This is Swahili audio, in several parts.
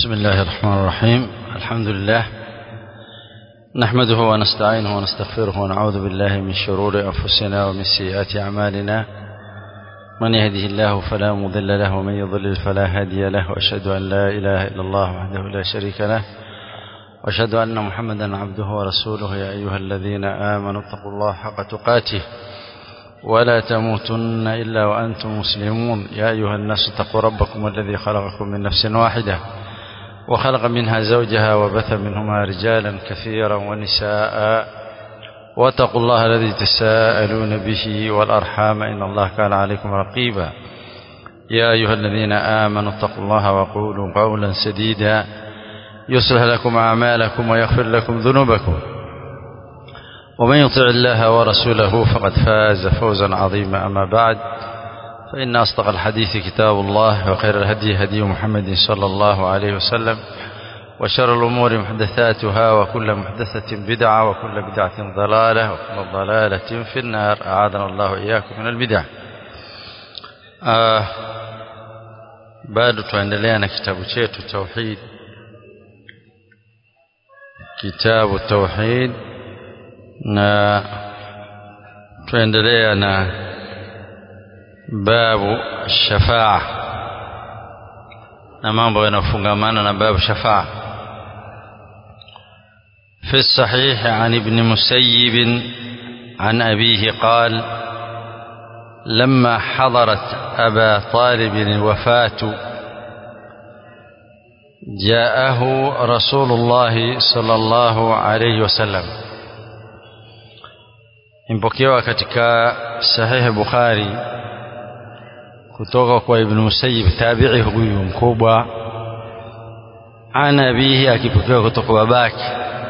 بسم الله الرحمن الرحيم الحمد لله نحمده ونستعينه ونستغفره ونعوذ بالله من شرور أنفسنا ومن سيئات أعمالنا من يهده الله فلا مضل له ومن يضلل فلا هادي له وأشهد أن لا إله إلا الله وحده لا شريك له وأشهد أن محمدا عبده ورسوله يا أيها الذين آمنوا اتقوا الله حق تقاته ولا تموتن إلا وأنتم مسلمون يا أيها الناس اتقوا ربكم الذي خلقكم من نفس واحدة وخلق منها زوجها وبث منهما رجالا كثيرا ونساء واتقوا الله الذي تساءلون به والأرحام إن الله كان عليكم رقيبا يا أيها الذين آمنوا اتقوا الله وقولوا قولا سديدا يصلح لكم أعمالكم ويغفر لكم ذنوبكم ومن يطع الله ورسوله فقد فاز فوزا عظيما أما بعد فإن أصدق الحديث كتاب الله وخير الهدي هدي محمد صلى الله عليه وسلم وشر الأمور محدثاتها وكل محدثة بدعة وكل بدعة ضلالة وكل ضلالة في النار أعاذنا الله إياكم من البدع آه bado tuendelea na kitabu chetu tauhid kitabu tauhid na tuendelea na babu shafaa na mambo yanayofungamana na babu shafaa في الصحيح عن ابن مسيب عن أبيه قال لما حضرت أبا طالب الوفاة جاءه رسول الله صلى الله عليه وسلم impokewa katika sahihi Bukhari kutoka kwa Ibn Musayyib tabi'i huyu mkubwa ana abihi akipokewa kutoka babake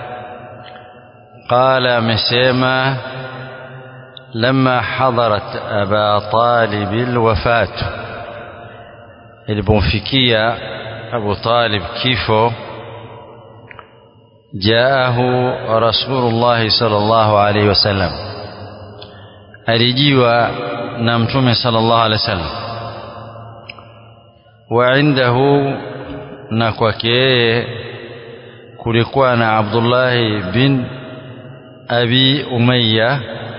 qala amesema لما حضرت أبا طالب الوفاة ilipomfikia Abu Talib kifo jaahu Rasulullah sallallahu alaihi wasallam alijiwa na mtume sallallahu alaihi wasallam wa indahu na kwake yeye kulikuwa na Abdullah bin Abi Umayya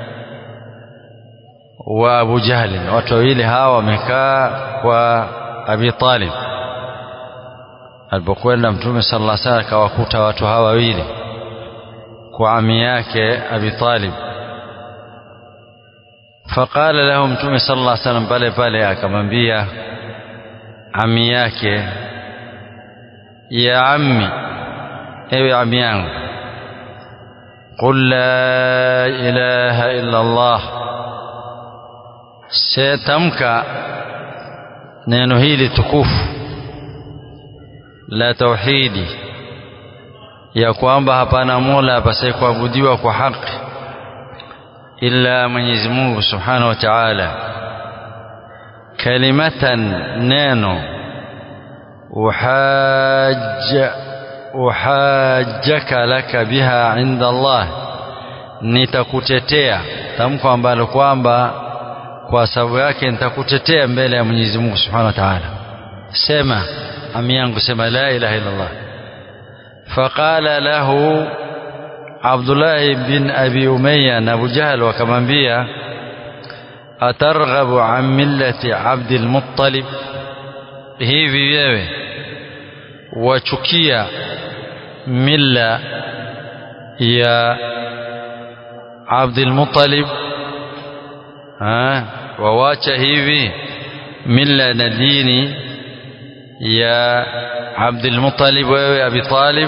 wa Abu Jahl watu wawili hawa wamekaa kwa Abi Talib alipokwenda mtume sallallahu alaihi wasallam akawakuta watu hawa wawili kwa ami yake Abi Talib faqala lahu mtume sallallahu alaihi wasallam pale pale akamwambia ami yake ya ammi ewe ami yangu qul la ilaha illa Allah setamka neno hili tukufu la tauhidi ya kwamba hapana mola apasaye kuabudiwa kwa haki illa Mwenyezi Mungu Subhanahu wa Ta'ala kalimatan neno uhajja uhajjaka laka biha inda Allah nitakutetea tamko ambalo kwamba kwa sababu yake nitakutetea mbele ya Mwenyezi Mungu Subhanahu wa Ta'ala sema ami yangu sema la ilaha illa Allah faqala lahu Abdullah bin Abi Umayya na Abu Jahl wakamwambia atarghabu an millati Abdul Muttalib hivi wewe wachukia milla ya Abdul Muttalib wawacha hivi milla na dini ya Abdul Muttalib wewe Abi Talib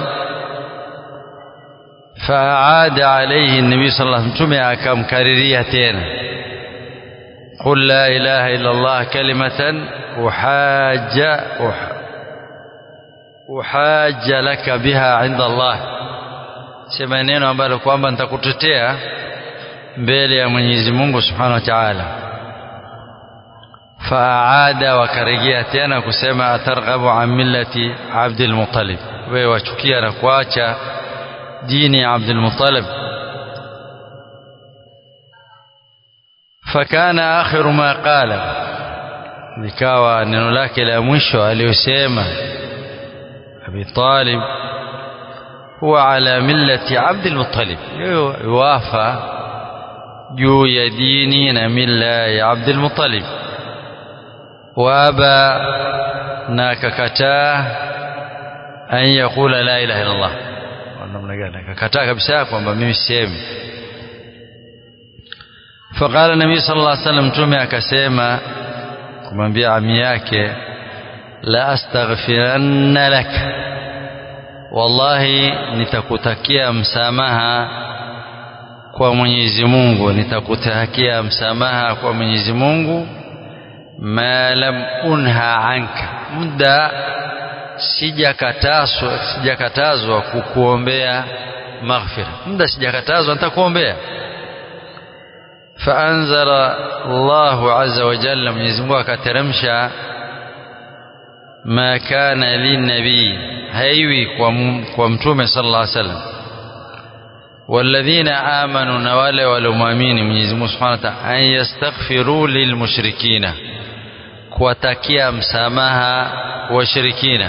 فأعاد عليه النبي صلى الله عليه وسلم متومه akamkariria tena قل لا إله إلا الله كلمة أحاج أحاج لك بها عند الله sema neno ambalo kwamba nitakutetea mbele ya Mwenyezi Mungu Subhanahu wa Ta'ala faada wakarejea tena kusema atarghabu an millati Abdul Muttalib wewe wachukia na kuacha dini ya Abdul Muttalib fakana akhiru ma qala likawa neno lake la mwisho aliyosema Abi Talib huwa ala millati Abdul Muttalib yuwafa juu ya dini na milla ya Abdul Muttalib وابى ناككتا أن يقول لا إله إلا الله namna gani akakataa kabisa kwamba mimi sisemi faqala nabii sallallahu alaihi wasallam mtume akasema kumwambia ami yake la astaghfiranna lak wallahi nitakutakia msamaha kwa Mwenyezi Mungu nitakutakia msamaha kwa Mwenyezi Mungu ma lam unha anka muda sijakatazwa sijakatazwa kukuombea maghfira muda sijakatazwa nitakuombea faanzala Allahu azza wa jalla Mwenyezi Mungu akateremsha ma kana linabii haiwi kwa, kwa mtume sallallahu alaihi wasallam والذين آمنوا نوال ولمؤمنين Mwenyezi Mungu Subhanahu wa Ta'ala an yastaghfiru lilmushrikina kuwatakia msamaha washirikina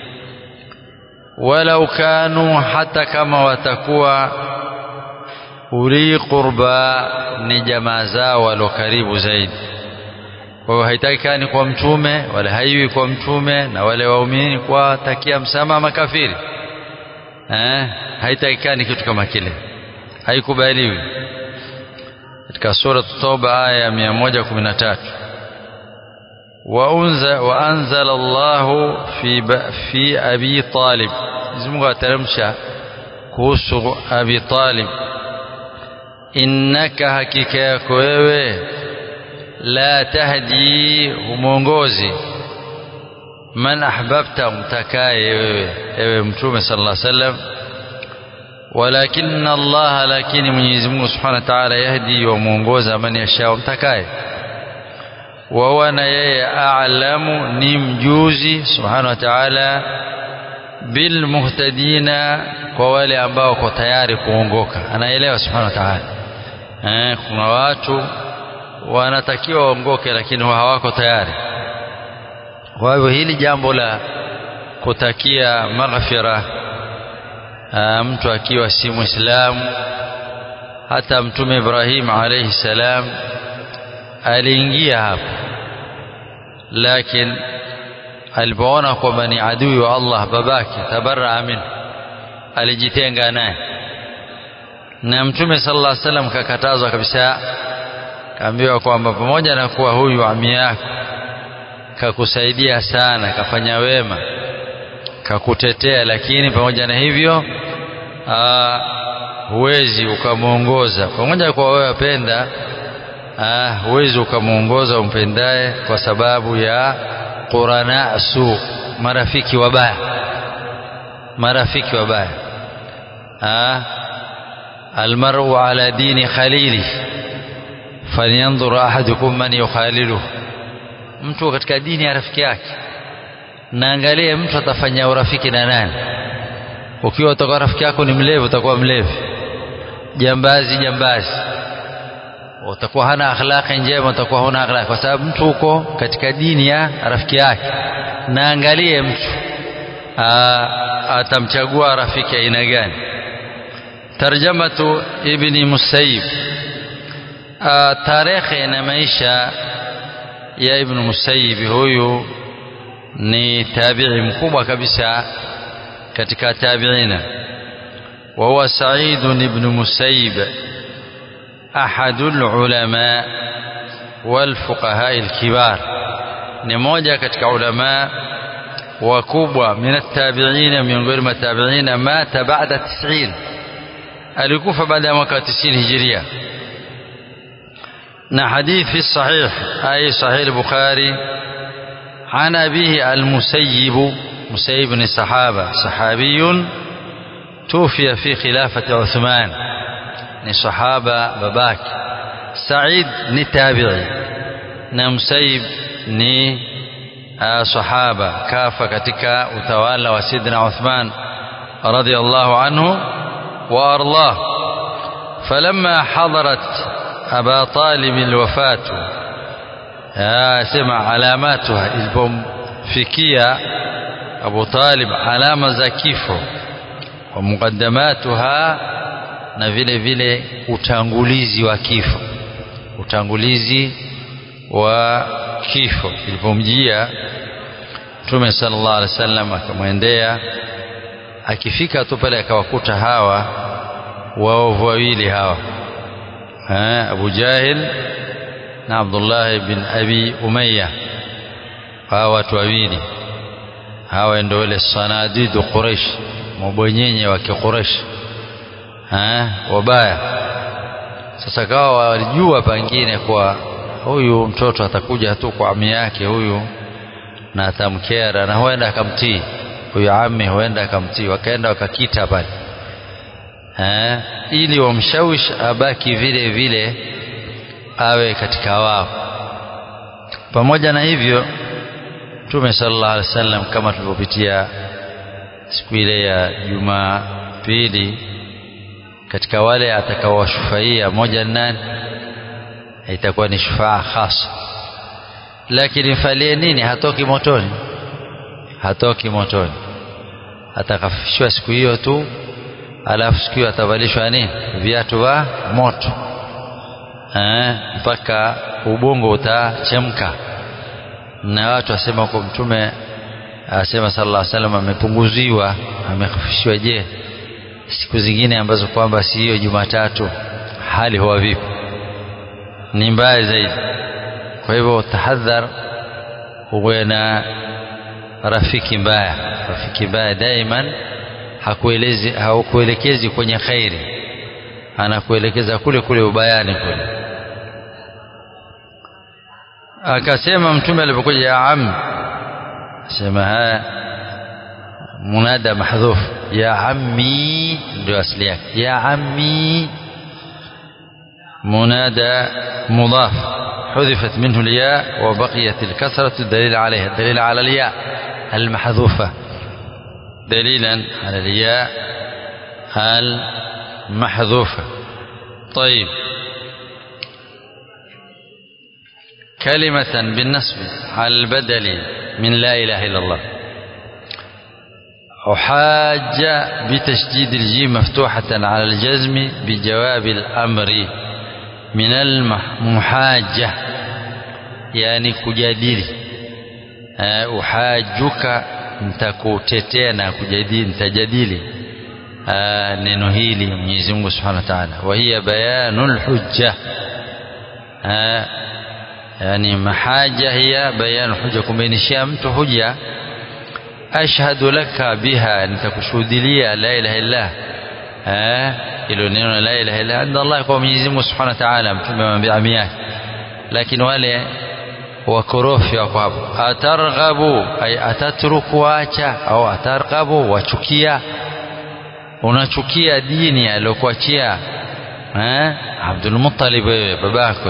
walau kanu hata kama watakuwa uli qurba ni jamaa zao walio karibu zaidi kwa hiyo haitakikani kwa mtume wala haiwi kwa mtume na wale waumini kuwatakia msamaha makafiri eh haitakikani kitu kama kile haikubaliwi katika sura Tauba aya ya 113 وأنزل الله في في أبي طالب زمغا ترمشا كوسو أبي طالب إنك حقيقة كويوي لا تهدي ومونغوزي من أحببت متكاي ewe mtume صلى الله عليه وسلم ولكن الله لكن Mwenyezi Mungu Subhanahu wa Ta'ala yahdi wa muongoza man yashaa mtakaye wahuwa na yeye a'lamu ni mjuzi subhanahu wa ta'ala bil muhtadina kwa wale ambao wako tayari kuongoka anaelewa subhanahu wa ta'ala eh kuna watu wanatakiwa waongoke lakini hawako tayari kwa hivyo hili jambo la kutakia maghfira mtu akiwa si muislamu hata mtume Ibrahim alayhi salam aliingia hapo lakini alipoona kwamba ni adui wa Allah babake tabarra min alijitenga naye na mtume sallallahu alaihi wasallam kakatazwa kabisa kaambiwa kwamba pamoja na kuwa huyu ami yako kakusaidia sana kafanya wema kakutetea lakini pamoja na hivyo aa, huwezi ukamwongoza pamoja kwa wewe wapenda ah, huwezi ukamwongoza umpendaye kwa sababu ya qurana su marafiki wabaya marafiki wabaya ah, almaru ala dini khalili falyanzur ahadukum man yukhaliluhu mtu katika dini ya rafiki yake naangalie mtu atafanya urafiki na nani ukiwa utakuwa rafiki yako ni mlevi utakuwa mlevi jambazi jambazi utakuwa hana akhlaqi njema utakuwa huna akhlaqi kwa sababu mtu huko katika dini ya rafiki yake naangalie mtu atamchagua rafiki aina gani tarjamatu ibni musayyib tarehe na maisha ya ibn musayyib huyu ni tabi'i mkubwa kabisa katika tabi'ina wa huwa sa'id ibn musayyib أحد العلماء والفقهاء الكبار نموجة كتك علماء وكبوة من التابعين من غير التابعين مات بعد تسعين الكوفة بعد مكة تسعين هجرية حديث في الصحيح أي صحيح البخاري عن أبيه المسيب مسيب بن الصحابة صحابي توفي في خلافة عثمان ni sahaba babake Said ni tabi'i na Musaib ni sahaba kafa katika utawala wa Sidna Uthman radiyallahu anhu wa arlah falamma hadarat Aba Talib alwafatu sema alamatuha ilipomfikia Abu Talib alama za kifo wa muqaddamatuha na vile vile utangulizi wa kifo utangulizi wa kifo ilipomjia Mtume sallallahu alaihi wasallam akamwendea akifika tu pale akawakuta hawa waovu wawili hawa ha, Abu Jahil na Abdullah bin Abi Umayya hawa watu wawili hawa ndio wale sanadidu Quraysh mabwenyenye wa Quraysh wabaya sasa kawa walijua pengine kwa huyu mtoto atakuja tu kwa ami yake huyu na atamkera na huenda akamtii huyu ami huenda akamtii wakaenda wakakita pale eh, ili wamshawish abaki vile vile awe katika wao pamoja na hivyo Mtume sallallahu alaihi wasallam kama tulivyopitia siku ile ya Jumapili katika wale atakaowashufaia moja nani itakuwa ni shufaa khasa lakini mfalie nini hatoki motoni hatoki motoni atakafishwa siku hiyo tu alafu siku hiyo atavalishwa nini viatu vya moto eh, mpaka ubongo utachemka na watu wasema kwa mtume asema sallallahu alaihi wasallam amepunguziwa amekafishwa je siku zingine ambazo kwamba si hiyo Jumatatu hali huwa vipi ni mbaya zaidi kwa hivyo tahadhar uwe na rafiki mbaya rafiki mbaya daiman hakuelezi hakuelekezi kwenye khairi anakuelekeza kule kule ubayani kule akasema mtume alipokuja ya am sema haya munada mahdhuf ya ammi ndio asili yake ya ammi منادى مضاف حذفت منه الياء وبقيت الكسرة الدليل عليها الدليل على الياء المحذوفة دليلا على الياء المحذوفة طيب كلمة بالنسب على البدل من لا إله إلا الله أحاج بتشديد الجيم مفتوحة على الجزم بجواب الأمر من المحاجة يعني kujadili uh, uhajuka nitakutetea na kujadili nitajadili uh, neno hili Mwenyezi Mungu Subhanahu wa Ta'ala wa hiya bayanul hujja uh, yani mahaja hiya bayanul hujja kumbainishia mtu hujja ashhadu laka biha nitakushuhudilia la ilaha illa eh ilo neno la ilaha illa inda Allah kwa Mwenyezi Mungu Subhanahu wa Ta'ala mtume amwambia ami yake lakini wale wakorofi wako hapo atarghabu ay atatruku acha au atarghabu wachukia unachukia dini aliyokuachia eh Abdul Muttalib wewe babako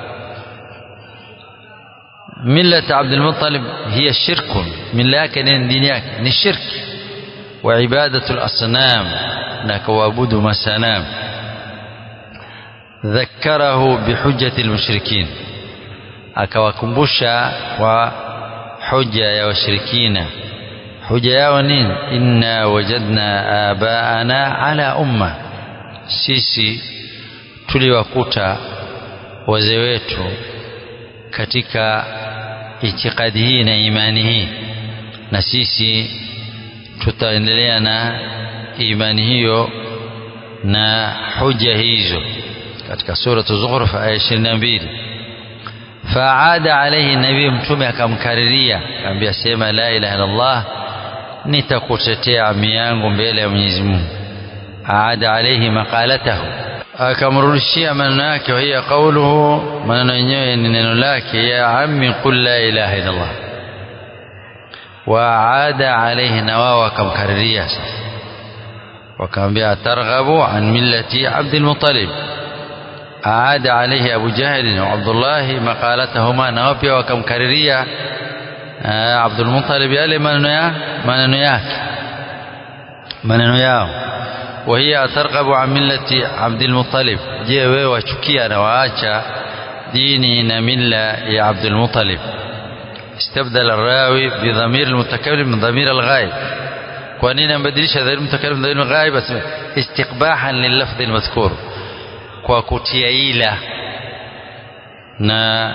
ملة عبد المطلب هي شرك من لكن دينيك ni shirk وعبادة الأصنام نكوابد مسنام ذكره بحجة المشركين akawakumbusha wa hoja ya washirikina hoja yao nini inna wajadna abaana ala umma sisi tuliwakuta wazee wetu katika itikadi hii na imani hii na sisi tutaendelea na imani hiyo na hoja hizo katika suratu Zukhruf aya 22 faada alayhi nabii mtume akamkariria akamwambia sema la ilaha illallah nitakutetea ami yangu mbele ya Mwenyezi Mungu aada alayhi maqalatahu akamrudishia maneno yake wa hiya qawluhu maneno yenyewe ni neno lake ya ammi qul la ilaha illallah waada alayhi na wao wakamkariria sasa wakamwambia targhabu an millati Abdul Muttalib أعاد عليه أبو جهل وعبد الله مقالتهما نوبيا وكمكرريا عبد المطلب يالي maneno yake maneno yao وهي ترغب عن ملة عبد المطلب je wewe wachukia na waacha dini na mila ya Abdul Muttalib استبدل الراوي بضمير المتكلم من ضمير الغائب kwa nini ambadilisha dhamiri mutakallim dhamiri ghaib istiqbahan lilafdhi almadhkur kwa kutia ila na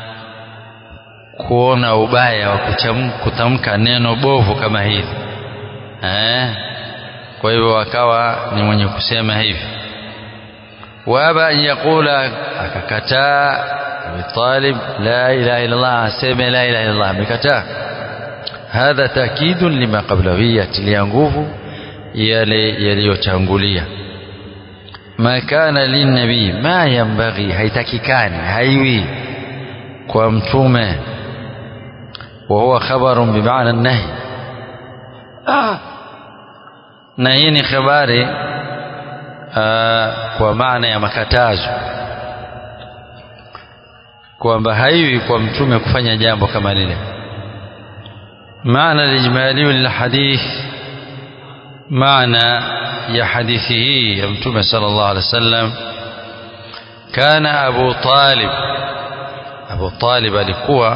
kuona ubaya wa kutamka neno bovu kama hili eh kwa hivyo akawa ni mwenye kusema hivi waba an yaqula akakataa Abi Talib la ilaha illa Allah aseme la ilaha illa Allah amekataa hadha taakidun lima qablahu hii yatilia nguvu yale yaliyotangulia ma kana linnabii ma yambaghi haitakikani haiwi kwa mtume wa huwa khabarun bimaana nahi ah. na hii ni habari kwa maana ya makatazo kwamba haiwi kwa mtume kufanya jambo kama lile معنى الإجمالي للحديث معنى يا حديثه يمتم صلى الله عليه وسلم كان أبو طالب أبو طالب alikuwa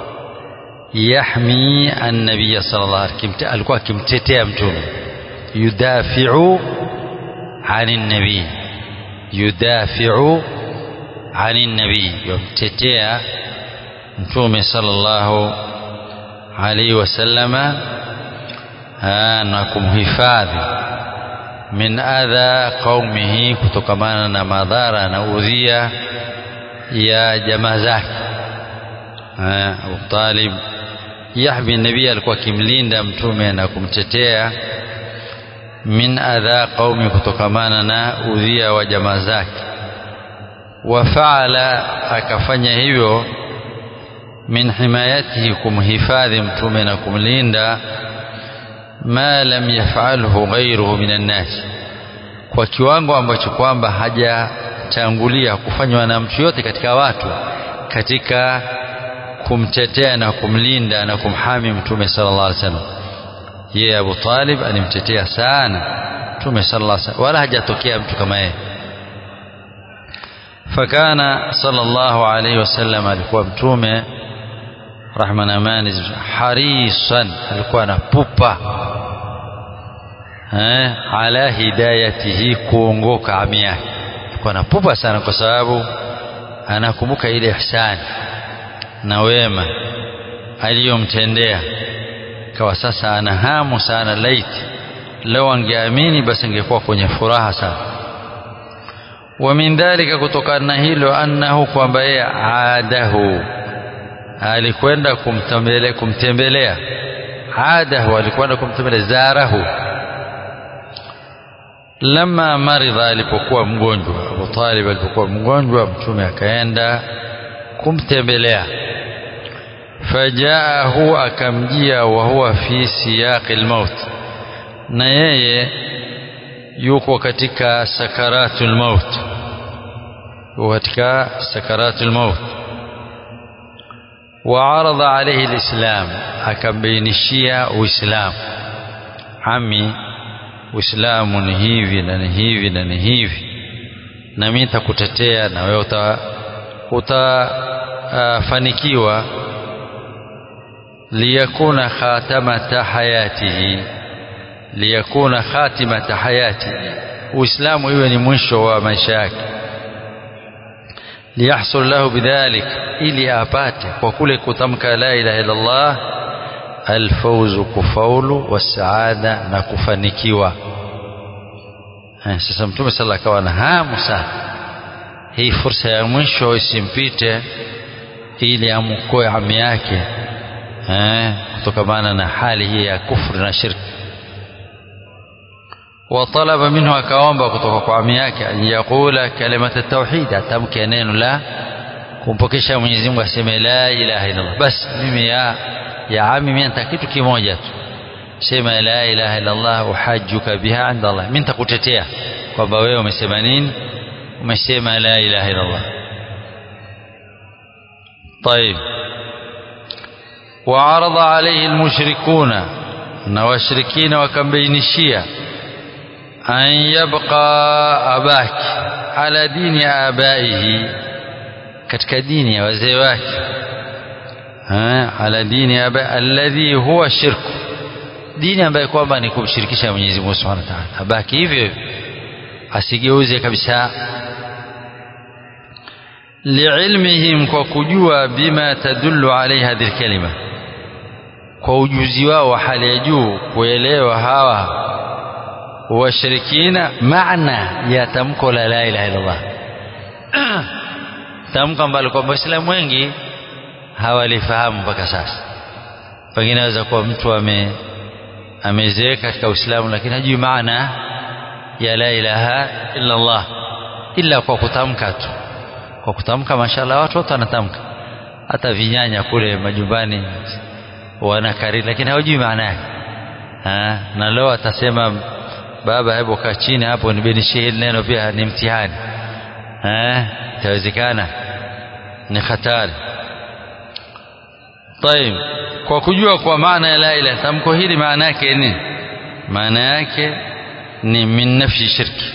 يحمي النبي صلى الله عليه وسلم alikuwa akimtetea mtume yudafi'u عن النبي يدافع عن النبي يمتتع mtume صلى الله عليه وسلم na kumhifadhi min adha qaumihi kutokamana na madhara na udhia ya jamaa zake Abu Talib yahbi nabii alikuwa akimlinda mtume na kumtetea min adha qaumi kutokamana na udhia wa jamaa zake wa faala akafanya hivyo min himayatihi kumhifadhi mtume na kumlinda ma lam yafalhu ghairuhu minan nas kwa kiwango ambacho kwamba hajatangulia kufanywa na mtu yote katika watu katika kumtetea na kumlinda na kumhami mtume sallallahu alaihi wasallam yeye Abu Talib alimtetea sana mtume sallallahu alaihi wasallam wala hajatokea mtu kama yeye fakana sallallahu alaihi wasallam alikuwa mtume rahma na amani harisan alikuwa na pupa eh ala hidayatihi kuongoka ami yake alikuwa na pupa sana kwa sababu anakumbuka ile ihsani na wema aliyomtendea kawa sasa ana hamu sana laiti leo angeamini basi angekuwa kwenye furaha sana wa min dhalika kutokana na hilo annahu kwamba yeye adahu alikwenda kumtembelea kumtembelea adahu alikwenda kumtembelea zarahu lama maridha alipokuwa mgonjwa Abu Talib alipokuwa mgonjwa mtume akaenda kumtembelea fajaahu akamjia wa huwa fi siyaqi almaut na yeye yuko katika sakaratul maut yuko katika sakaratul maut وعرض عليه الإسلام akabainishia uislamu ami uislamu ni hivi na ni hivi na ni hivi na mimi nitakutetea na wewe uta utafanikiwa liyakuna khatamata hayatihi liyakuna khatimata hayati uislamu iwe ni mwisho wa maisha yake liyahsul lahu bidhalik ili apate kwa kule kutamka la ilaha illa Allah alfawzu kufaulu wasaada na kufanikiwa eh, sasa mtume sala akawa na hamu sana hii fursa ya mwisho isimpite ili amkoe ami yake eh, kutokamana na hali hii ya kufri na shirki وطلب منه akaomba kutoka kwa ami yake an yaqula kalimata tauhid atamke neno la kumpokesha Mwenyezi Mungu aseme la ilaha illa Allah bas mimi ya ya ami mimi nataka kitu kimoja tu sema la ilaha illa Allah uhajjuka biha inda Allah mimi nitakutetea kwamba wewe umesema nini umesema la ilaha illa Allah طيب وعرض عليه المشركون na washirikina wakambainishia an yabqa abaki ala dini abaihi katika dini ya wazee wake ala dini alladhi huwa shirku dini ambayo kwamba ni kumshirikisha Mwenyezi Mungu Subhanahu wa Ta'ala abaki hivyo asigeuze kabisa liilmihim kwa kujua bima tadullu alayhi hadhihi kalima kwa ujuzi wao wa hali ya juu kuelewa hawa washirikina maana ya tamko la la ilaha illallah tamko ambalo kwamba waislamu wengi hawalifahamu mpaka sasa pengine aweza kuwa mtu ame amezeeka katika uislamu lakini hajui maana ya la ilaha illa Allah ila kwa kutamka tu kwa kutamka mashallah watu wote wanatamka hata vinyanya kule majumbani wanakariri lakini hawajui maana yake na leo atasema baba hebu kaa chini hapo nibinishie hili neno pia ni mtihani itawezekana ni hatari طيب kwa kujua kwa maana ya la ilaha tamko hili maana yake nini maana yake ni min nafsi shirki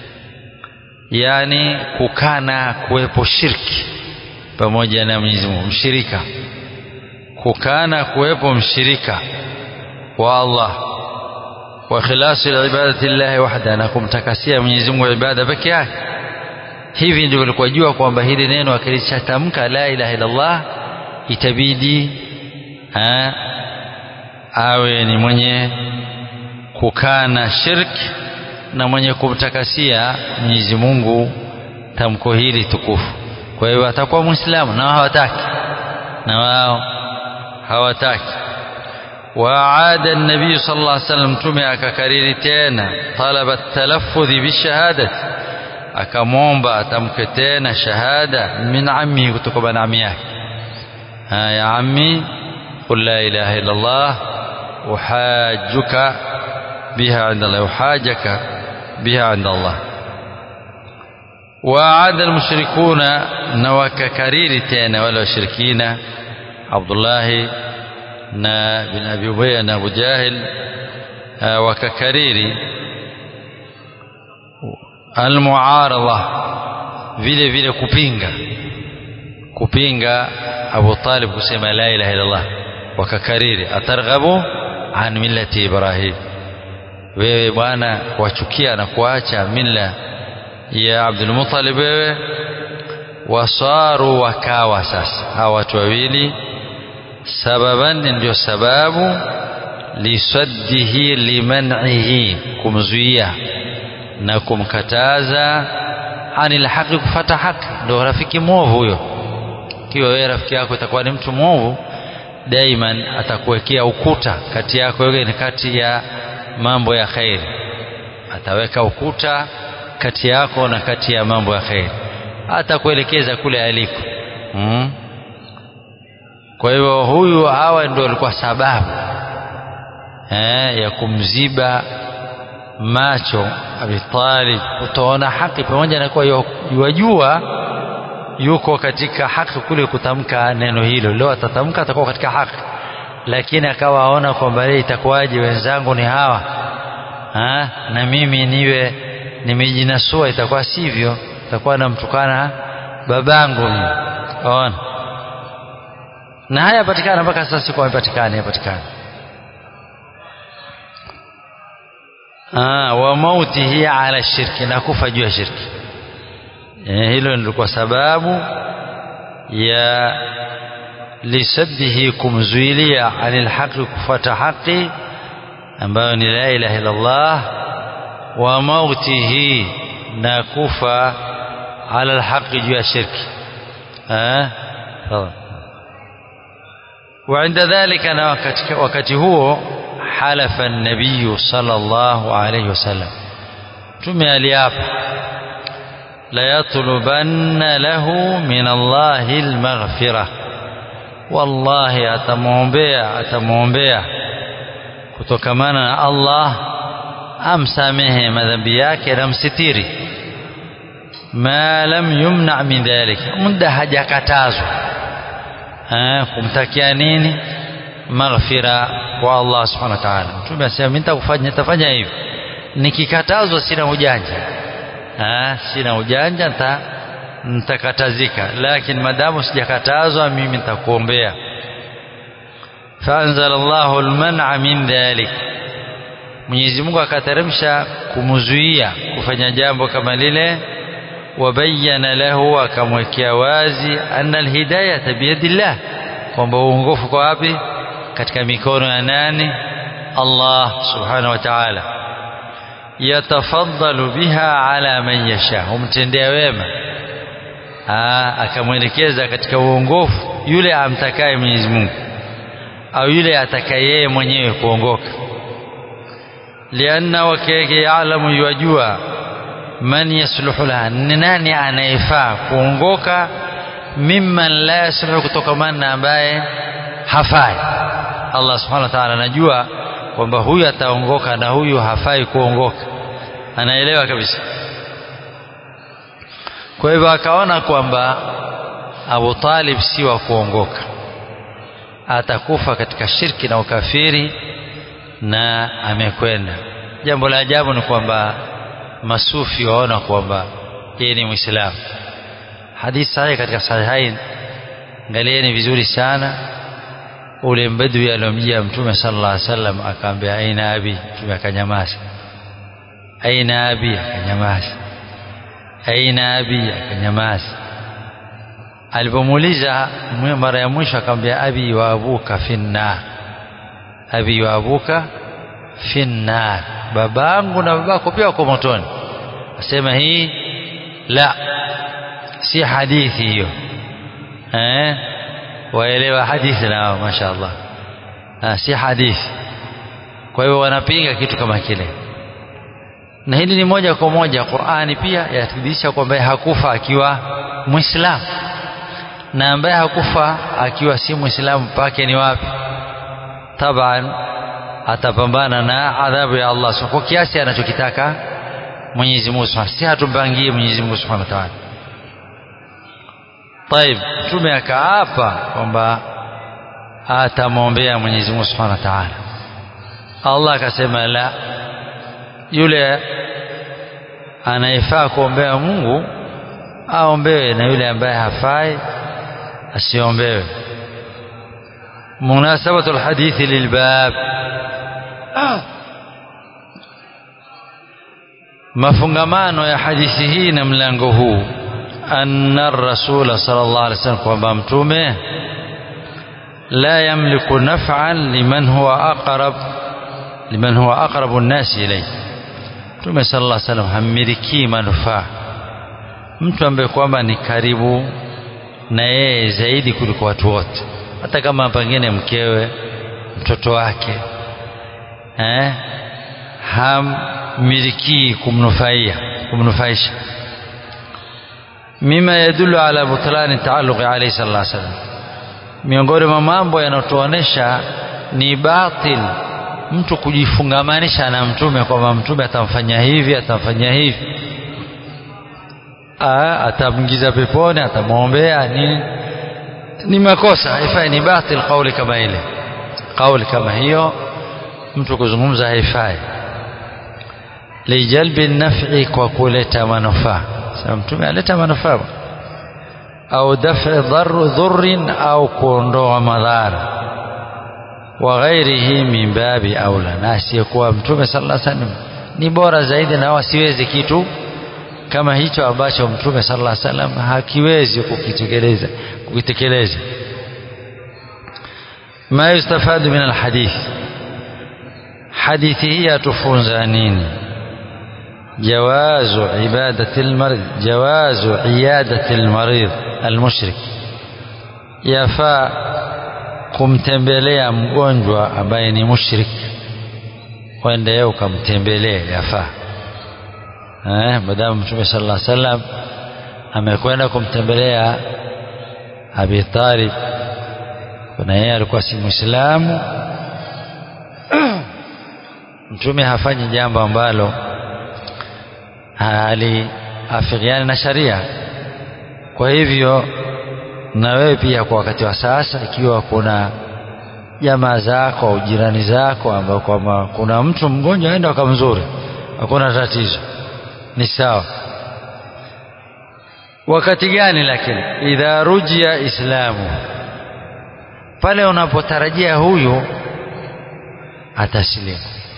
yani kukana kuwepo shirki pamoja na Mwenyezi Mungu mshirika kukana kuwepo mshirika wa Allah wa khilasi ibadati llahi wahda na kumtakasia Mwenyezi Mungu ibada peke yake hivi ndivyo walikuwa jua kwamba hili neno akilichatamka la ilaha illa Allah itabidi ha, awe ni mwenye kukana shirki na mwenye kumtakasia Mwenyezi Mungu tamko hili tukufu kwa hiyo atakuwa muislamu na hawataki na wao hawataki وعاد النبي صلى الله عليه وسلم تمع akakariri tena طلب التلفظ بالشهاده akamwomba atamke tena shahada min ammi kutoka na ammi yake ya ammi qul la ilaha illa allah uhajjuka biha inda allah uhajjaka biha inda allah وعاد المشركون نوك كرير تينا ولا وشركين عبد الله na bin Abi Ubayya na Abu Jahil wakakariri almuaradha vile vile kupinga kupinga Abu Talib kusema la ilaha illallah wakakariri atarghabu an millati Ibrahim wewe bwana wachukia na kuacha mila ya Abdul Muttalib wewe wasaru wakawa sasa hawa watu wawili sababan ndio sababu lisaddihi liman'ihi kumzuia na kumkataza anil haqi kufata haki ndio rafiki mwovu huyo kiwa wewe rafiki yako itakuwa ni mtu mwovu daiman atakuwekea ukuta kati yako wewe ni kati ya mambo ya khairi ataweka ukuta kati yako na kati ya mambo ya khairi atakuelekeza kule aliko mm? kwa hivyo huyu hawa ndio walikuwa sababu eh, ya kumziba macho Abi Talib kutoona haki pamoja na kuwa yajua yuko katika haki kule kutamka neno hilo leo atatamka atakuwa katika haki lakini akawa aona kwamba itakuwaje wenzangu ni hawa ha? na mimi niwe nimejinasua itakuwa sivyo itakuwa namtukana babangu mimi ona na haya yapatikana mpaka sasa siku yapatikana yapatikana ah wa mautihi ala shirki na kufa juu ya shirki eh, hilo ndilikuwa sababu ya lisaddihi kumzuilia anil haqi kufuata haki ambayo ni la ilaha illa Allah wa mautihi na kufa ala alhaqi juu ya shirki eh وعند ذلك أنا wakati huo حلف النبي صلى الله عليه وسلم tume aliapa la yatlubanna lahu min Allahi almaghfira wallahi atamwombea atamwombea kutokamana na Allah amsamehe madhambi yake na msitiri ma lam yumna min dhalik muda hajakatazwa kumtakia nini maghfira kwa Allah subhanahu wa ta'ala mtume asema mimi nitakufanya nitafanya hivi nikikatazwa sina ujanja ah sina ujanja nita nitakatazika lakini madamu sijakatazwa mimi nitakuombea faanzala Allahu alman'a min dhalik Mwenyezi Mungu akateremsha kumzuia kufanya jambo kama lile wabayana lahu akamwekea wazi anna alhidayata biyadillah kwamba uongofu kwa wapi katika mikono ya nani Allah subhanahu wa ta'ala yatafaddalu biha ala man yasha humtendea wema akamwelekeza katika uongofu yule amtakaye Mwenyezi Mungu au yule atakaye yeye mwenyewe kuongoka lianna wakeke yaalamu yajua man yasluhu laha ni nani anayefaa kuongoka mimman la yasluhu kutokamana na ambaye hafai Allah subhanahu wa ta'ala anajua kwamba huyu ataongoka na huyu hafai kuongoka anaelewa kabisa kwa hivyo akaona kwamba Abu Talib si wa kuongoka atakufa katika shirki na ukafiri na amekwenda jambo la ajabu ni kwamba masufi waona kwamba yeye ni muislamu hadithi sahihi katika sahihain angalieni vizuri sana ule mbadui aliyomjia mtume sallallahu alaihi wasallam akaambia aina abi mtume akanyamaza aina abi akanyamaza aina abi akanyamaza alipomuuliza mara ya mwisho akamwambia abi wa abuka finnar abi wa abuka finnar babangu na babako pia wako motoni asema hii la si hadithi hiyo eh waelewa hadithi nao mashaallah ah, si hadithi kwa hiyo wanapinga kitu kama kile na hili ni moja kwa moja Qur'ani pia yathibitisha kwamba hakufa akiwa Muislamu na ambaye hakufa akiwa si Muislamu pake ni wapi taban atapambana na adhabu ya Allah kwa kiasi anachokitaka Mwenyezi Mungu si hatumpangie Mwenyezi Mungu Subhanahu wa Ta'ala طيب mtume akaapa kwamba atamwombea Mwenyezi Mungu Subhanahu wa Ta'ala Allah akasema la yule anayefaa kuombea Mungu aombewe na yule ambaye hafai asiombewe munasabatu alhadithi lilbab mafungamano ya hadithi hii na mlango huu anna rasula sallallahu alaihi wasallam kwamba mtume la yamliku naf'an liman huwa aqrab liman huwa aqrabu an-nas ilayhi mtume sallallahu alaihi wasallam hammiliki manufaa mtu ambaye kwamba ni karibu na yeye zaidi kuliko watu wote hata kama pengine mkewe mtoto wake eh hammiliki kumnufaia kumnufaisha mima yadullu ala butlani taalluqi alayhi sallallahu alaihi wasallam miongoni mwa mambo yanayotuonesha ni batil mtu kujifungamanisha na mtume kwamba mtume atamfanya hivi atamfanya hivi atamngiza peponi atamwombea nini ni makosa haifai ni batil kauli kama ile kauli kama hiyo mtu kuzungumza haifai lijalbi naf'i kwa kuleta manufaa sasa mtume aleta manufaa au daf'i dharr dhurrin au kuondoa madhara wa ghairihi min babi aula na asiyekuwa mtume sallallahu alaihi wasallam ni bora zaidi na wasiwezi kitu kama hicho ambacho mtume sallallahu alaihi wasallam hakiwezi kukitekeleza kukitekeleza ma yustafadu min alhadith hadithi hii yatufunza nini جواز عبادة المريض جواز عيادة المريض المشرك يفا kumtembelea mgonjwa ambaye ni mushrik wende yeye ukamtembelea yafaa eh madamu mtume sallallahu alaihi wasallam amekwenda kumtembelea Abi Talib na yeye alikuwa si muislamu mtume hafanyi jambo ambalo haliafikiani na sharia kwa hivyo na wewe pia kwa wakati wa sasa ikiwa kuna jamaa zako au jirani zako ambao kwamba kuna mtu mgonjwa aenda wakamzuri hakuna tatizo ni sawa wakati gani lakini idha rujia islamu pale unapotarajia huyu atasilimu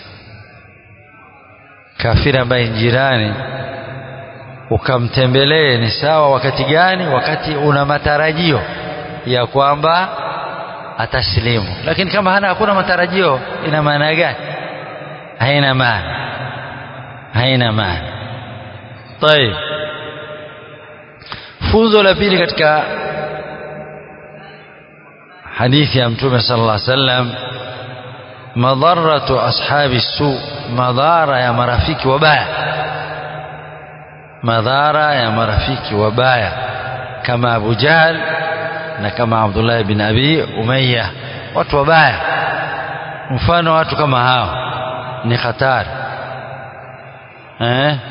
kafiri ambaye jirani ukamtembelee ni sawa wakati gani wakati una matarajio ya kwamba ataslimu lakini kama hana hakuna matarajio ina maana gani haina maana haina maana طيب funzo la pili katika hadithi ya mtume sallallahu alaihi wasallam madharatu ashabi su madhara ya marafiki wabaya madhara ya marafiki wabaya kama Abu Jahl na kama Abdullah bin Abi Umayya watu wabaya mfano watu kama hao ni hatari eh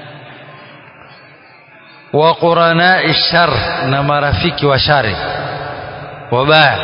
wa quranai shar na marafiki wa shari wabaya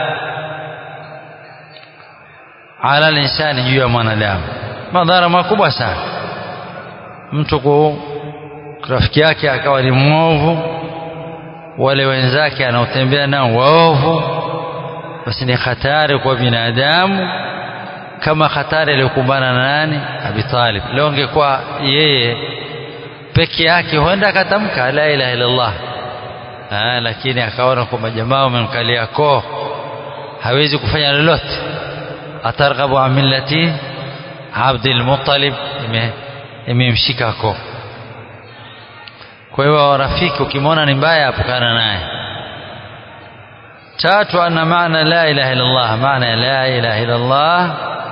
ala linsani juu ya mwanadamu madhara makubwa sana mtu ku rafiki yake akawa ni mwovu wale wenzake anaotembea nao waovu basi ni hatari kwa binadamu kama hatari aliyokumbana na nani Abi Talib leo angekuwa yeye peke yake huenda akatamka la ilaha illallah ah lakini akaona kwamba jamaa wamemkalia koo hawezi kufanya lolote atarghabu an millati Abdul Muttalib imemshika koo kwa hiyo rafiki ukimwona ni mbaya apukana naye tatu anna maana la ilaha illa Allah maana ya la ilaha illa Allah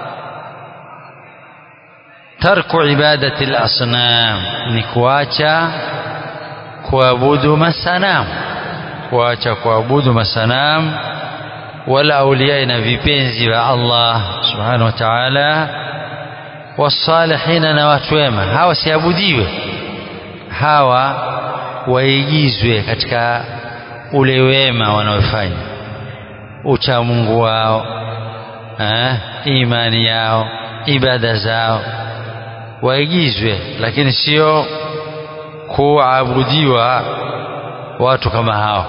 tarku ibadati al-asnam ni kuacha kuabudu masanamu kuacha kuabudu masanamu wala auliya na vipenzi vya Allah subhanahu wa ta'ala wasalihina na watu wema hawa siabudiwe hawa waigizwe katika ule wema wanaofanya ucha Mungu wao eh, imani yao ibada zao waigizwe lakini sio kuabudiwa watu kama hao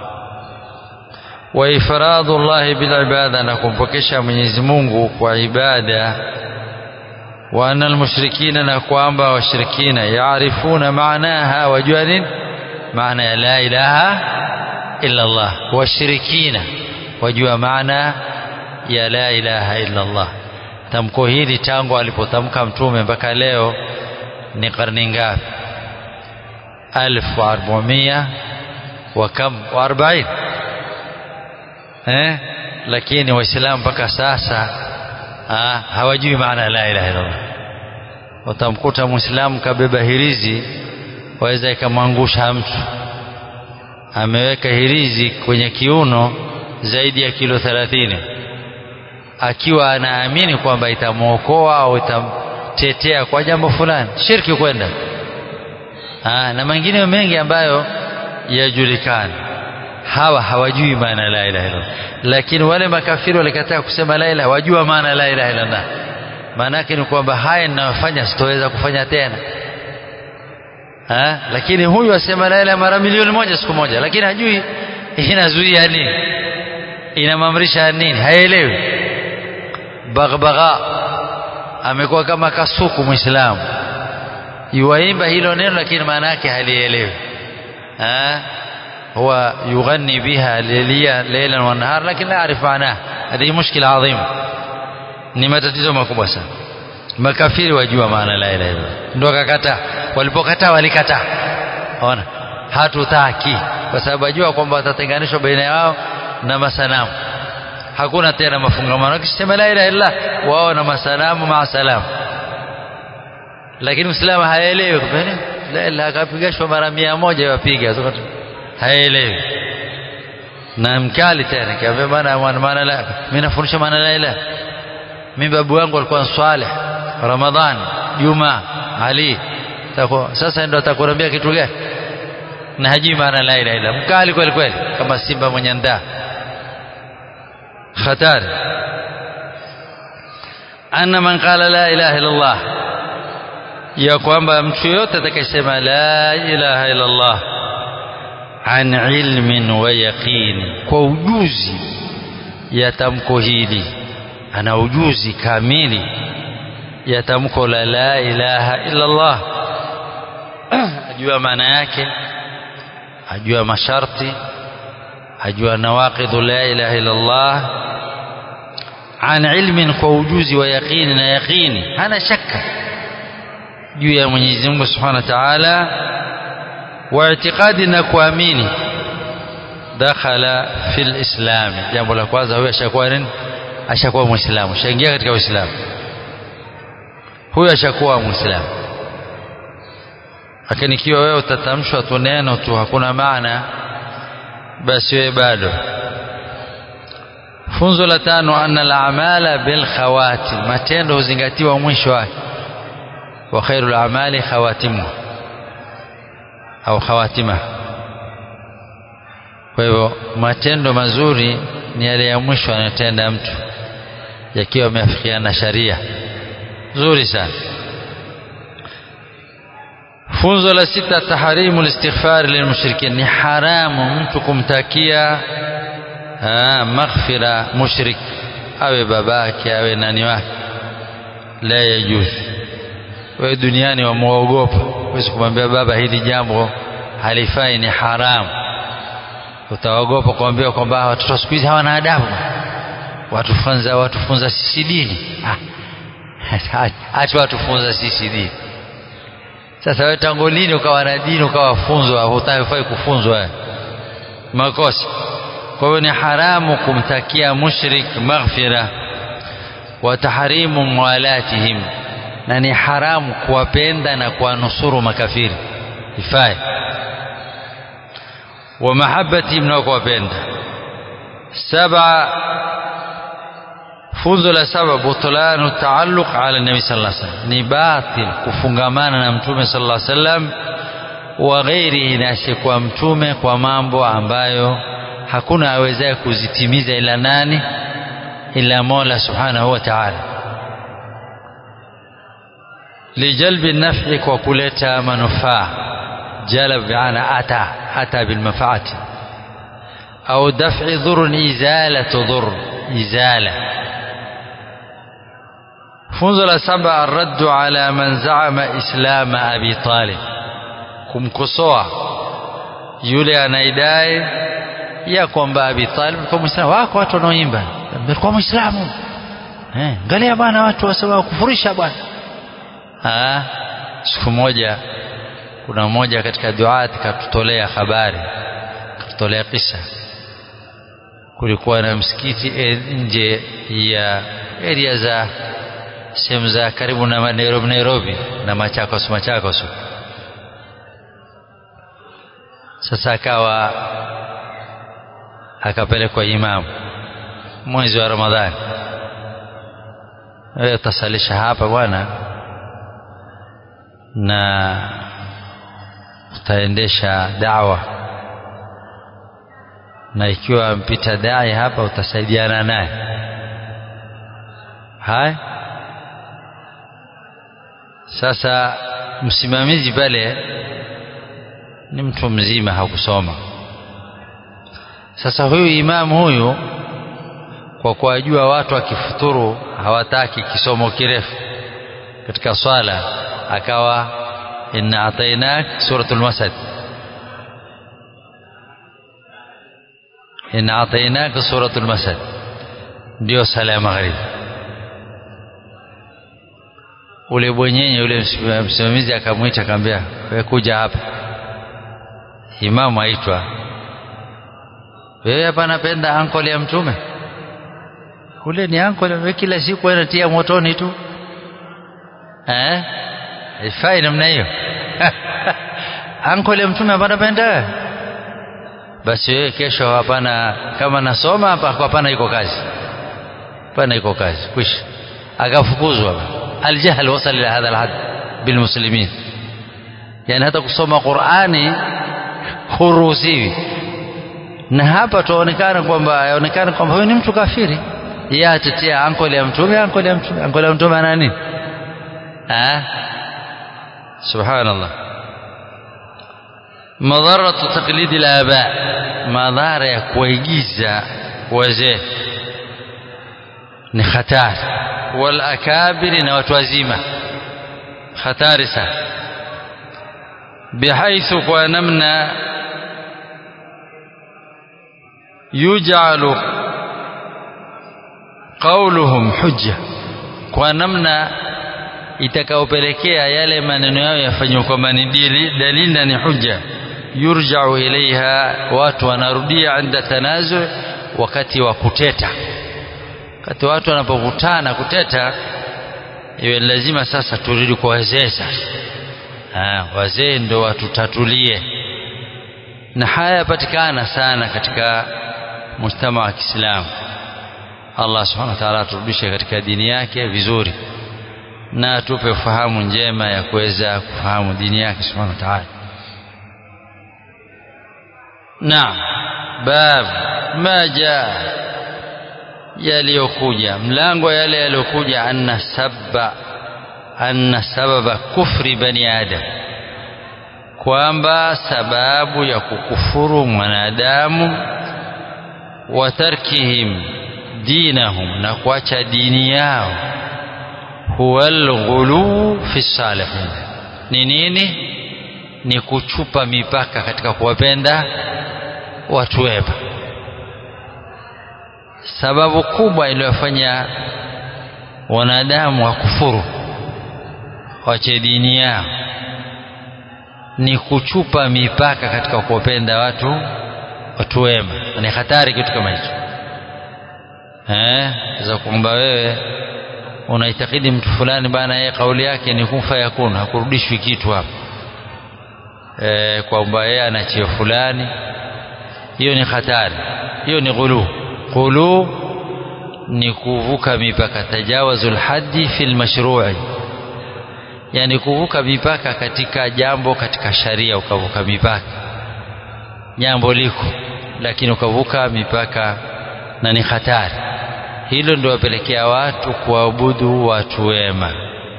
wa ifradu llahi bil ibada na kumpokesha Mwenyezi Mungu kwa ibada wa anna almushrikina na kwamba washirikina yaarifuna maanaha wajua nini maana ya la ilaha illa Allah washirikina wajua maana ya la ilaha illa Allah tamko hili tangu alipotamka mtume mpaka leo ni karne ngapi alfu arbamia wa kam wa arbain eh lakini waislamu mpaka sasa ha, hawajui maana la ilaha illa Allah utamkuta muislamu kabeba hirizi waweza ikamwangusha mtu ameweka hirizi kwenye kiuno zaidi ya kilo 30 akiwa anaamini kwamba itamwokoa au itamtetea kwa jambo fulani shirki kwenda na mengine mengi ambayo yajulikana hawa hawajui maana la ilaha illallah lakini wale makafiri walikataa kusema la ilaha wajua maana la ilaha illallah maana yake ni kwamba haya ninayofanya sitoweza kufanya tena ha? lakini huyu asema la ilaha mara milioni moja siku moja lakini hajui inazuia nini inamamrisha nini haelewi baghbagha amekuwa kama kasuku muislamu yuwaimba hilo neno lakini maana yake halielewi هو يغني بها ليليا ليلا ونهار لكن لا يعرف معناه هذه مشكلة عظيمة ni matatizo makubwa sana makafiri wajua maana la ilaha illallah ndio akakataa walipokataa walikataa ona hatutaki kwa sababu wajua kwamba watatenganishwa baina yao na masanamu hakuna tena mafungamano wakisema la ilaha illallah wao na masanamu maa salamu lakini muislamu haelewi la ilaha akapigashwa mara mia moja wapiga haelewi na mkali tena kiambia bana maana la mimi nafundisha maana la ilaha mimi babu wangu alikuwa Saleh Ramadhan Juma Ali Tako, sasa ndio atakuambia kitu gani na hajui maana la ilaha illa mkali kweli kweli kama simba mwenye ndaa hatari anna man qala la ilaha illa Allah ya kwamba mtu yote atakayesema la ilaha illa Allah an ilmin wa yaqin kwa ujuzi ya tamko hili ana ujuzi kamili ya tamko la la ilaha illa Allah ajua maana yake ajua masharti ajua nawaqidhu la ilaha illa Allah an ilmin kwa ujuzi wa yaqini na yaqini hana shaka juu ya Mwenyezi Mungu Subhanahu wa Ta'ala wa i'tiqadi na kuamini dakhala fil islam jambo la kwanza huyo ashakuwa nini ashakuwa muislamu shaingia katika uislamu huyo ashakuwa muislamu lakini ikiwa wewe utatamshwa tu neno tu hakuna maana basi wewe bado funzo la tano anna al-a'mala bil khawatim matendo huzingatiwa mwisho wake wa khairul a'mali khawatimu au khawatima kwa hivyo matendo mazuri ni yale ya mwisho anayotenda mtu yakiwa yameafikiana na sharia zuri sana funzo la sita taharimu listighfar lilmushrikin ni haramu mtu kumtakia maghfira mushrik awe babake awe nani wake la yajuzu wewe duniani wamuogopa huwezi kumwambia baba hili jambo halifai ni haramu utaogopa kuambia kwamba watoto siku hizi hawana adabu watufunza watufunza sisi dini ah. acha watufunza sisi dini sasa wewe tangu lini ukawa na dini ukawa funzwa hutafai kufunzwa makosa kwa hiyo ni haramu kumtakia mushrik maghfira wa tahrimu mwalatihim na ni haramu kuwapenda na kuwanusuru makafiri ifai wa mahabbatihim na kuwapenda saba funzo la saba butlanu taalluq ala nabi sallallahu alaihi wasallam ni batil kufungamana na mtume sallallahu alaihi wasallam wa ghairihi na asiyekuwa mtume kwa mambo ambayo hakuna awezaye kuzitimiza ila nani ila Mola subhanahu wa ta'ala lijalbi naf'i kwa kuleta manufaa jalab bi'ana ata ata bil manfaati au daf'i dhurr izalatu dhurr izala funzo la saba arraddu ala man zaama islama abi talib kumkosoa yule anaidai ya kwamba abi talib kwa muislamu wako watu wanaoimba alikuwa muislamu eh angalia bwana watu wasema kufurisha bwana ah siku moja kuna mmoja katika duati katutolea habari katutolea kisa kulikuwa na msikiti nje ya area za sehemu za karibu na Nairobi Nairobi na Machakos Machakos sasa akawa akapelekwa imamu mwezi wa Ramadhani wewe utasalisha hapa bwana na utaendesha dawa na ikiwa mpita dai hapa utasaidiana naye haya sasa msimamizi pale ni mtu mzima hakusoma sasa huyu imamu huyu kwa kuwajua watu akifuturu hawataki kisomo kirefu katika swala akawa inna atainak suratul masad inna atainak suratul masad ndio sala ya magharibi ule bwenyenye ule msimamizi akamwita akamwambia wewe kuja hapa imamu aitwa wewe hapa napenda ankole ya mtume ule ni ankole wewe kila siku anatia motoni tu eh ifai namna hiyo ankole ya mtume hapa napenda basi wewe kesho hapana kama nasoma hapa hapana iko kazi hapana iko kazi kwisha akafukuzwa الجهل وصل إلى هذا الحد بالمسلمين يعني hata kusoma Qur'ani huruhusiwi na hapa tuonekana kwamba yaonekana kwamba huyu ni mtu kafiri yeye atetea ankole ya mtume ankole ya mtume ankole ya mtume ana nini ah subhanallah madharatu taqlidi al-aba madhara ya kuigiza wazee ni hatari wal akabiri na watu wazima hatari sana bihaithu kwa namna yujalu qauluhum hujja kwa namna itakaopelekea yale maneno yao yafanywe kwamba ni dalili na ni hujja yurjau ilaiha watu wanarudia inda tanazu wakati wa kuteta wakati watu wanapokutana kuteta iwe lazima sasa turudi kwa wazee sasa wazee ndo watutatulie na haya yapatikana sana katika mujtama wa Kiislamu Allah subhanahu wa ta'ala aturudishe katika dini yake vizuri na atupe ufahamu njema ya kuweza kufahamu dini yake subhanahu wa ta'ala naam bab ma jaa yaliyokuja mlango yale yaliyokuja anna sabba anna sababa kufri bani adam kwamba sababu ya kukufuru mwanadamu wa tarkihim dinahum na kuacha dini yao huwa alghulu fi salihin ni nini ni kuchupa mipaka katika kuwapenda watu wema sababu kubwa iliyofanya wanadamu wakufuru wache dini yao ni kuchupa mipaka katika kuwapenda watu watu wema ni hatari kitu kama hicho eh za kwamba wewe unaitakidi mtu fulani bana yeye kauli yake ni kufa yakuna hakurudishwi kitu hapo e, kwamba yeye ana cheo fulani hiyo ni hatari hiyo ni ghulu ghulu ni kuvuka mipaka tajawazul haddi fil mashru'i yani kuvuka mipaka katika jambo katika sharia ukavuka mipaka jambo liko lakini ukavuka mipaka na ni hatari hilo ndio wapelekea watu kuabudu watu wema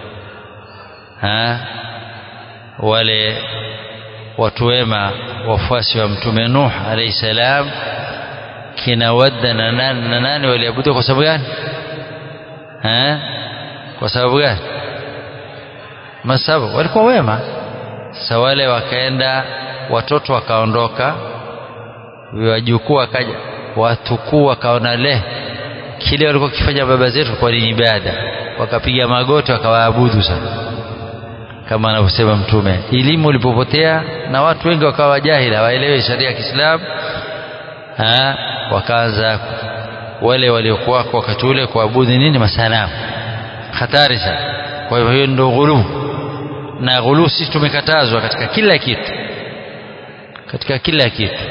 ha? wale watu wema wafuasi wa mtume Nuh alayhi salam kina Wadda na nani na nani waliabudu kwa sababu gani ha? kwa sababu gani masababu walikuwa wema sasa wale wakaenda watoto wakaondoka wajukuu wakaja watukuu wakaona le kile walikuwa kifanya baba zetu kwa ni ibada wakapiga magoti wakawaabudu sana kama anavyosema mtume elimu ilipopotea na watu wengi wakawa jahili hawaelewi sharia ya Kiislamu wakaanza wale waliokuwa wakati ule kuabudu nini masanamu hatari sana kwa hivyo hiyo ndio ghulu na ghulu sisi tumekatazwa katika kila kitu katika kila kitu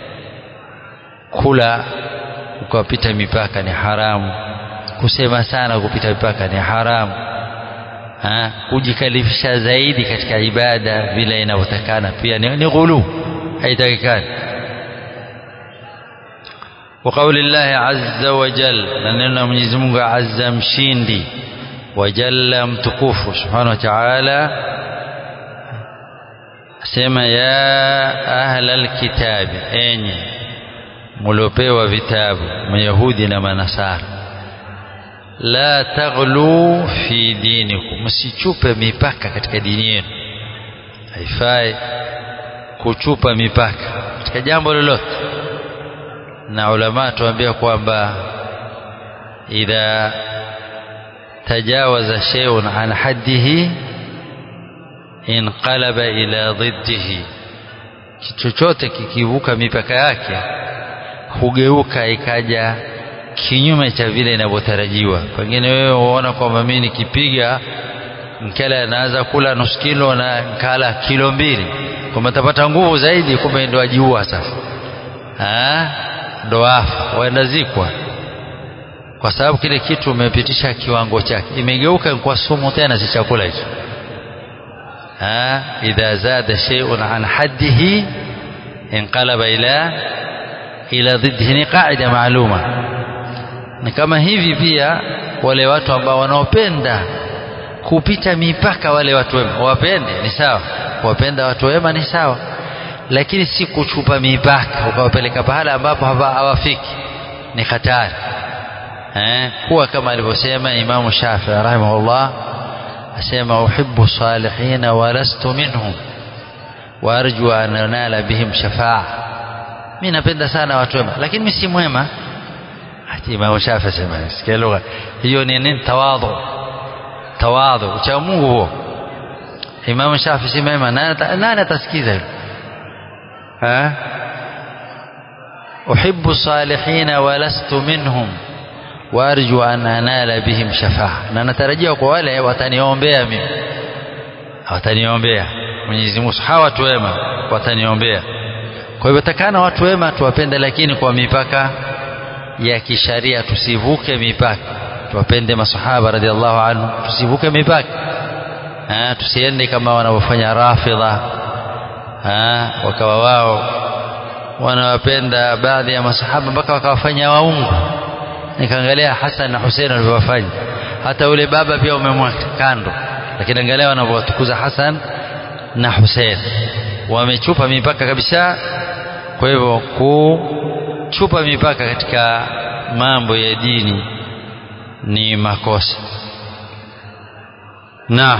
kula ukapita mipaka ni haramu kusema sana kupita mipaka ni haramu ha? kujikalifisha zaidi katika ibada vile inavyotakana pia ni, ni ghulu haitakikani وقول الله عز وجل نننا Mwenyezi Mungu azza mshindi wajalla mtukufu subhanahu wa ta'ala sema ya ahlal kitabi enyi muliopewa vitabu mayahudi na manasara la taghlu fi dinikum msichupe mipaka katika dini yenu haifai kuchupa mipaka katika jambo lolote na ulama tuambia kwamba idha tajawaza shay'un an haddihi inqalaba ila dhiddihi chochote kikivuka mipaka yake hugeuka ikaja kinyume cha vile inavyotarajiwa pengine wewe unaona kwamba mimi nikipiga mkele anaanza kula nusu kilo na nkala kilo mbili kwamba tapata nguvu zaidi kumbe ndo ajiua sasa ndo afa waenda zikwa kwa sababu kile kitu umepitisha kiwango chake imegeuka kwa sumu tena si chakula hicho idha zada shay'un an haddihi inqalaba ila ila dhiddihi ni qaida maaluma ni kama hivi pia wale watu ambao wanaopenda kupita mipaka wale watu wema wapende ni sawa wapenda watu wema ni sawa lakini si kuchupa mipaka ukawapeleka pahala ambapo hawafiki ni hatari eh, kuwa kama alivyosema Imamu Shafii rahimahullah asema uhibbu salihina walastu minhum waarju an anala bihim shafaa mi napenda sana watu wema lakini mi si mwema ati Imamu Shafii asema sikia lugha hiyo ni nini tawadhu tawadhu ucha Mungu huo Imamu Shafii si mwema nani atasikiza hilo ha أحب الصالحين ولست منهم وأرجو أن أنال بهم شفاعة na natarajia kwa wale wataniombea mimi wataniombea Mwenyezi Mungu hawa watu wema wataniombea kwa hivyo takana watu wema tuwapende lakini kwa mipaka ya kisharia tusivuke mipaka tuwapende masahaba radhiallahu anhu tusivuke mipaka ha, tusiende kama wanavyofanya rafidha wakawa wao wanawapenda baadhi ya masahaba mpaka wakawafanya waungu nikaangalia Hassan na Hussein walivyowafanya hata ule baba pia umemweka kando lakini angalia wanavyowatukuza Hassan na Hussein wamechupa mipaka kabisa kwa hivyo kuchupa mipaka katika mambo ya dini ni makosa na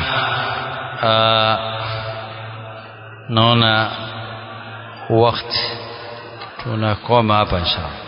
naona wakati tunakoma hapa inshallah